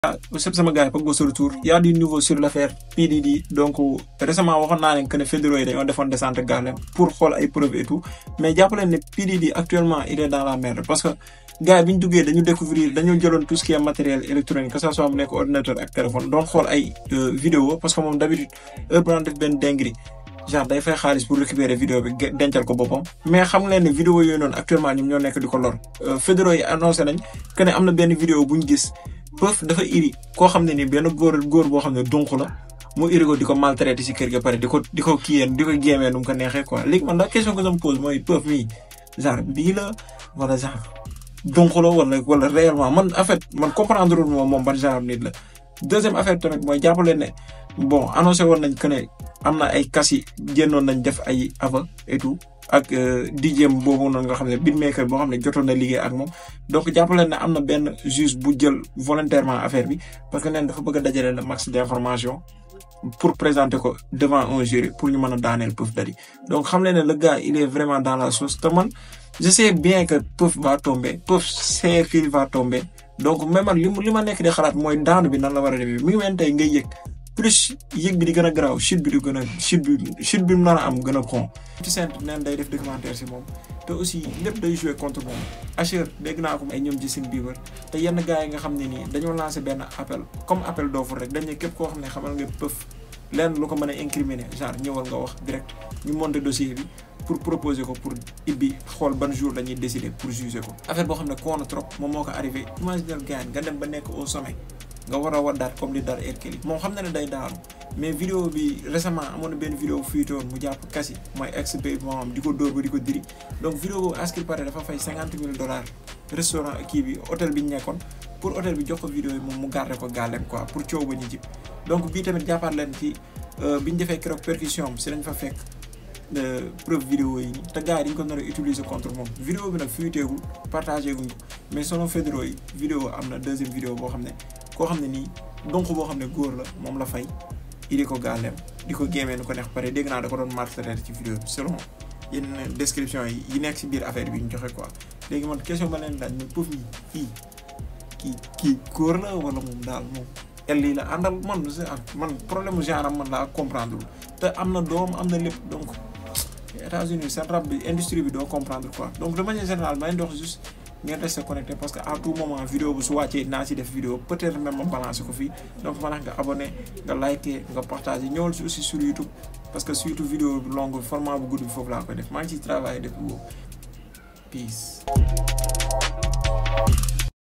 sëb sama gars yi Pogba de retour y a du nouveau sur l'affaire PDD donc récemment waxoon naa leen que ne fédéraux yi dañoo defoon descente Garlem pour xool ay preuves et tout mais jàpp leen ne PDD actuellement il est dans la merde parce que gars yi bi ñu duggee dañu découvrir dañoo jëloon tout ce qui est matériel électronique que ça soit mu nekk ordinateur ak téléphone doon xool ay vidéo parce que moom d'habitude heure bu daan def benn dinguerie genre day fay xaalis pour récupérer vidéo bi dencal ko boppam mais xam leen ne vidéo yooyu noonu actuellement ñoom ñoo nekk di ko lor fédéraux yi annoncé nañ que ne am na benn vidéo bu ñu gis Peuf dafa iri koo xam ne ni benn góor góor boo xam ne dunq la mu iri ko di ko maltraité si kër ga pare di ko di ko kiyeen di ko géemee nu mu ko neexee quoi léegi man la question que je me pose mooy Peuf mii genre bii la wala genre dunq la wala wala réellement man en fait man comprendre moom moom ban genre nit la deuxième affaire tamit mooy jàppale ne bon annoncé woon nañ que ne am na ay kas yi génnoon nañ def ay ava et tout ak DJ boobu noonu nga xam ne beatmaker boo xam ne jotoon na liggéey ak moom donc jàppale ne am na benn juge bu jël volontairement affaire bi parce que neen dafa bëgg a dajale le max d'information pour présenter ko devant un jury pour ñu mën a daaneel Puff Daddy donc xam leen ne le gars il est vraiment dans la sauce te man je sais bien que Puff va tomber Puff sait qu'il va tomber donc même man li li ma nekk di xalaat mooy daanu bi nan la war a demee mi ngi mel tey ngay yëg plus yëg bi di gën a garaaw chute bi di gën a chute bi chute bi mu nar a am gën a xon ci seen neen day def documentaire si moom te aussi lépp day jouer contre moom Asher dégg naa ko ay ñoom Justin Bieber te yenn gars yi nga xam ne nii dañoo lancé benn appel comme appel d'offre rek dañ ne képp koo xam ne xamal nga Peuf lenn lu ko mën a incriminer genre ñëwal nga wax direct ñu monter dossier bi pour proposer ko pour ibbi xool ban jour dañuy décider pour juger ko affaire boo xam ne koon na trop moom moo ko arrivé imaginal gars nga dem ba nekk au sommet nga war a waddaat comme li dal Hercule moom xam na ne day daanu mais vidéo bi récemment amoon na benn vidéo fuité woon mu jàpp kasi mooy ex bay moom di ko dóor ba di ko diri donc vidéo boobu à ce qu'il paraît dafa fay cinquante mille dollars restaurant kii bi hôtel bi ñu nekkoon pour hôtel bi jox ko vidéo yi moom mu garder ko gàllem quoi pour coow ba ñu jib donc bii tamit jàppaat leen ci bi ñu defee keroog percussion am si lañ fa fekk preuve vidéo yi nii te gars yi dañ ko nar a utiliser contre moom vidéo bi nag fuiteegul partagé guñ ko mais selon fédéraux yi vidéo am na deuxième vidéo boo xam ne koo xam ne nii donc boo xam ne góor la moom la fay indi ko gàlleem di ko gémmee nu ko neex pare dégg naa da ko doon maltraiter ci vidéo bi selon yenn description yi yi nekk si biir affaire bi ñu joxe quoi léegi man question ba leen daaj mais Peuf mi kii kii kii góor la wala moom daal moom el lii la àndal man man problème mu genre am man laa comprendre te am na doom am na lépp donc États-Unis seen rab bi industrie bi doo comprendre quoi donc de manière générale ma leen di wax juste ngeen rester connecté parce que à tout moment vidéo bu su wàccee naa si def vidéo peut-être même ma balancer ko fii donc ma nga abonné nga liké nga partagé ñëwal si aussi sur YouTube parce que surtout vidéo bi longue format bu gudd bi foofu laa koy def maa ngi ciy travailler depuis boobu peace